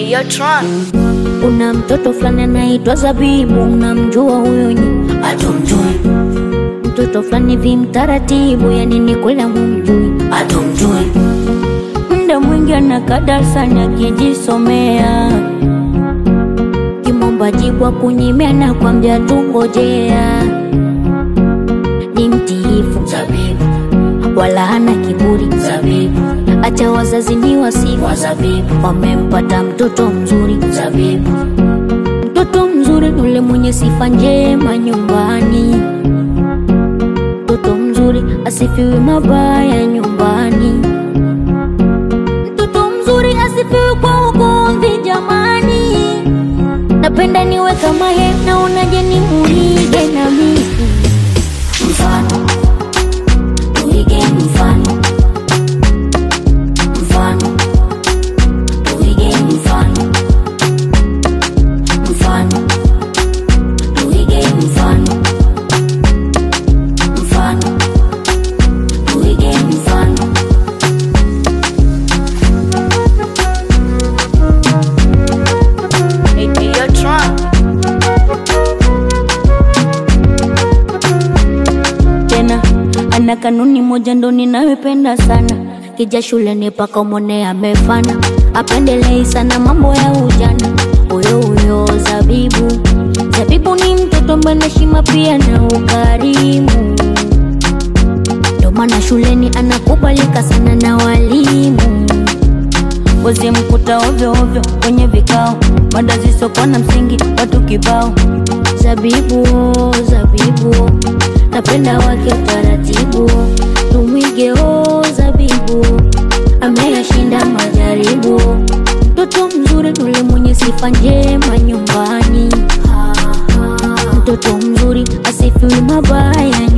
Hey, Tron. Kuna mtoto fulani anaitwa Zabibu, unamjua huyo nyi? Hatumjui, Mtoto fulani vi mtaratibu, yani ni kweli mumjui. hatumjui, Muda mwingi anakaa darasani akijisomea, kimomba jibu akunyimia na kwambia tungojea. Ni mtiifu zabibu, wala hana kiburi, zabibu, acha wazazi ni wasifu, wa zabibu, wamempata mtoto mzuri. zabibu, Mtoto mzuri ni ule mwenye sifa njema nyumbani. Mtoto mzuri asifiwi mabaya nyumbani. Mtoto mzuri asifiwi kwa ugomvi jamani. Napenda niwe kama yeye, naonaje ni muige na mimi. mfano, tuige mfano, mfano, tuige mfano, mfano, tuige mfano, mfano, tuige mfano. Hey, hey, Tron. tena ana kanuni moja ndo ninayopenda sana kija shuleni paka umone amefana apendelei sana mambo ya ujana huyo huyo zabibu zabibu ni mtoto mwenye heshima pia na ukarimu ndo maana shuleni anakubalika sana na walimu wezi mkuta ovyo ovyo kwenye vikao mada zisokuwa na msingi watu kibao zabibu zabibu napenda wake utaratibu tumwige o zabibu ameyashinda majaribu mtoto mzuri nule mwenye sifa njema nyumbani mtoto mzuri asifiwi mabaya